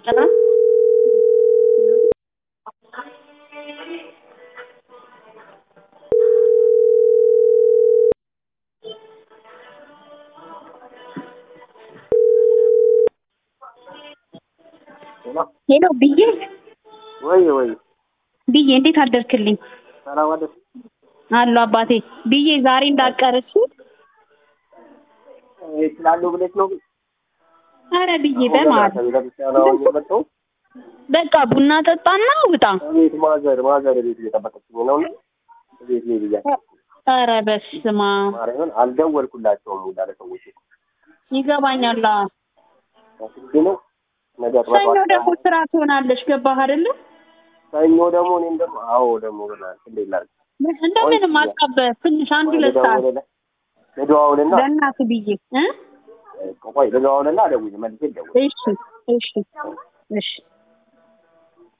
እየጠራ ሄሎ ብዬ ወይ ወይ ብዬ እንዴት አደርክልኝ? ሰላም አደር አሉ አባቴ ብዬ ዛሬ እንዳቀረች ይችላሉ ብለሽ ነው? አረ ብዬ በማለት ቤተክርስቲያን የመጣው በቃ ቡና ጠጣና ውጣ። ቤት ማዘር ማዘር ቤት እየጠበቀችኝ ነው እና ቤት ላይ ብያ አረ በስመ አብ ማርያምን አልደወልኩላቸውም ሁላ ለሰዎች ይገባኛል። አዎ። አስቤ ነው ነገ ሰኞ ጠዋት ደግሞ ስራ ትሆናለች። ገባህ አይደለ? ሰኞ ደግሞ እኔም ደግሞ አዎ ደግሞ ብላል እንዴት ላድርግ እንደምንም አስቀበህ ትንሽ አንድ ሁለት ሰዓት ልደዋውልና ለእናትህ ብዬ እ ቆይ ልደዋውልና ደውዬ መልሼ ልደውል እሺ እሺ እሺ